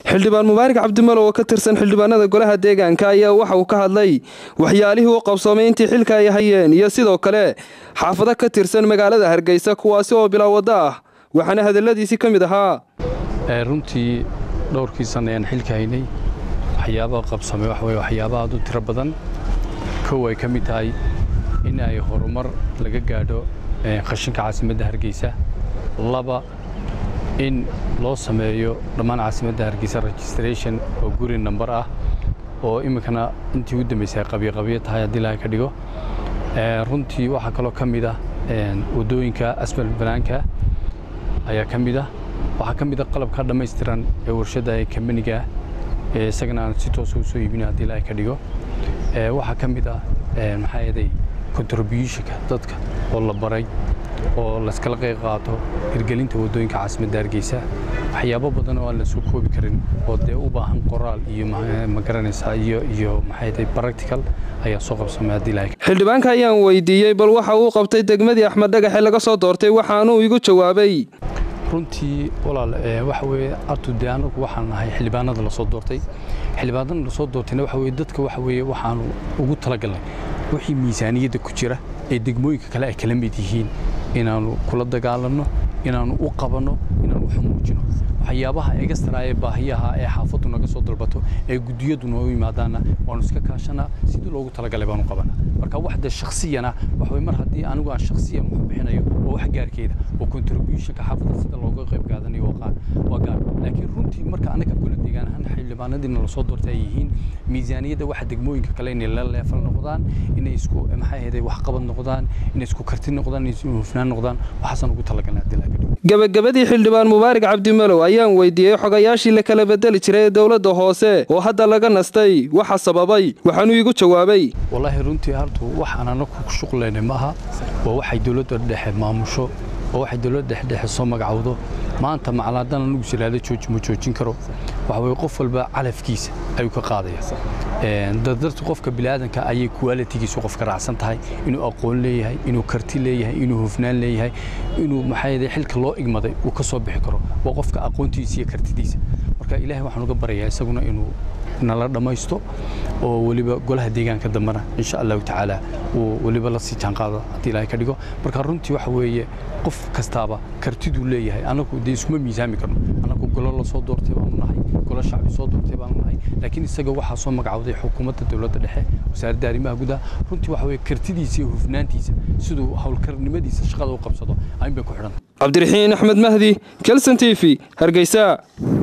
xildhibaan mubaarak cabdimalow oo ka tirsan xildhibaanada golaha deegaanka ayaa waxa uu ka hadlay waxyaalihii u qabsoomay intii xilka ay hayeen iyo sidoo kale xaafado ka tirsan magaalada hargeysa kuwaasi oo bilaa waddo ah waxaana hadalladiisii ka mid ahaa runtii dhowrkii sanna ayaan xilka haynay waxyaabaha qabsamay waxa weye waxyaaba aad u tiro badan kow ay ka mid tahay in ay horumar laga gaadho qashinka caasimadda hargeysa laba in loo sameeyo dhammaan caasimadda hargeysa registration oo guri nambar ah oo iminkana intii u dambaysay qabyaqabyo tahay haddii laga ka dhigo runtii waxaa kaloo ka mid ah waddooyinka asmal banaanka ayaa ka mid ah waxaa ka mid a qalabka dhammaystiran ee warshadda ee kambaniga ee isagana aan si toosa u soo iibina haddii laga ka dhigo waxaa ka mid ah maxaa yeeday contributionka dadka oo la baray oo layskala qayb qaato hirgelinta waddooyinka caasimadda hargeysa waxyaabo badan oo aan la soo koobi karin oo dee u baahan qoraal iyo ma garanaysaa iyo iyo maxay practical ayaa soo qabsamay haddii lahay xildhibaanka ayaan weydiiyey bal waxa uu qabtay degmadii axmed dhagaxe laga soo doortay waxaanuu igu jawaabay runtii walaal waxa weeye artu dee anagu waxaan nahay xildhibaanada lasoo doortay xildhibaanada lasoo doortayna waxa weeye dadka waxa weeye waxaanu ugu talagalnay wixii miisaaniyadda ku jira ee degmooyinka kale ay kala mid yihiin inaannu kula dagaalanno inaannu u qabanno inaannu wax muujino waxyaabaha egastra ee baahiyaha ee xaafaddu naga soo dalbato ee guddiyadu noo yimaadaanna waannu iska kaashanaa sidii loogu talagalay baanu qabanaa marka waxda shakhsiyana waxa mar haddii anigu aan shakhsiyan wax bixinayo oo wax gaarkeeda oo contributionka xaafadda sida looga qayb qaadanayo waa gaar laakiin runtii marka anaga kula deegaan ahaan xildhibaanadiina lasoo doortay ay yihiin miisaaniyadda waxa degmooyinka kale inay la leefal noqdaan inay isku maxay ahayd waxqabad noqdaan inay isku karti noqdaan inay isku hufnaan noqdaan waxaasaan ugu talagalnay haddii laga dhigo gabagabadii xildhibaan mubaarak cabdimalow ayaan weydiiyey xogayaashii la kala bedeli jiray ee dowladda hoose oo hadda laga nastay waxa sababay waxaanuu iigu jawaabay wallaahi runtii hartu wax aan anagu ku shuqlaynay ma aha waa waxay dowladda dhexe maamusho oo waxay dowladda dhexdhexe soo magacowdo maanta macalaadaan anugu siraada jooji ma joojin karo waxa weye qof walba calafkiisa ayuu ka qaadaya dardarta qofka biniaadanka ayay kuwaalitigiisu qofka raacsan tahay inuu aqoon leeyahay inuu karti leeyahay inuu hufnaan leeyahay inuu maxaa xilka loo igmaday uu ka soo bixi karo waa qofka aqoontiisa iyo kartidiisa marka ilaahay waxaan uga baryayaa isaguna inuu nala dhammaysto oo weliba golaha deegaanka dambena insha allahu tacaala uu weliba la sii jaanqaado haddii ilaahay ka dhigo marka runtii waxa weeye qof kastaaba kartiduu leeyahay anagu dee iskuma miisaami karno anagu golo la soo doortay baanu nahay golo shacbi soo doortay baanu nahay laakiin isaga waxaa soo magacawday xukuumadda dowladda dhexe wasaaradda arrimaha gudaha runtii waxa weeye kartidiisa iyo hufnaantiisa siduu howlkarnimadiisa shaqada u qabsado ayn bay ku xidhan cabdiraxiin axmed mahdi kelson t v hargeysa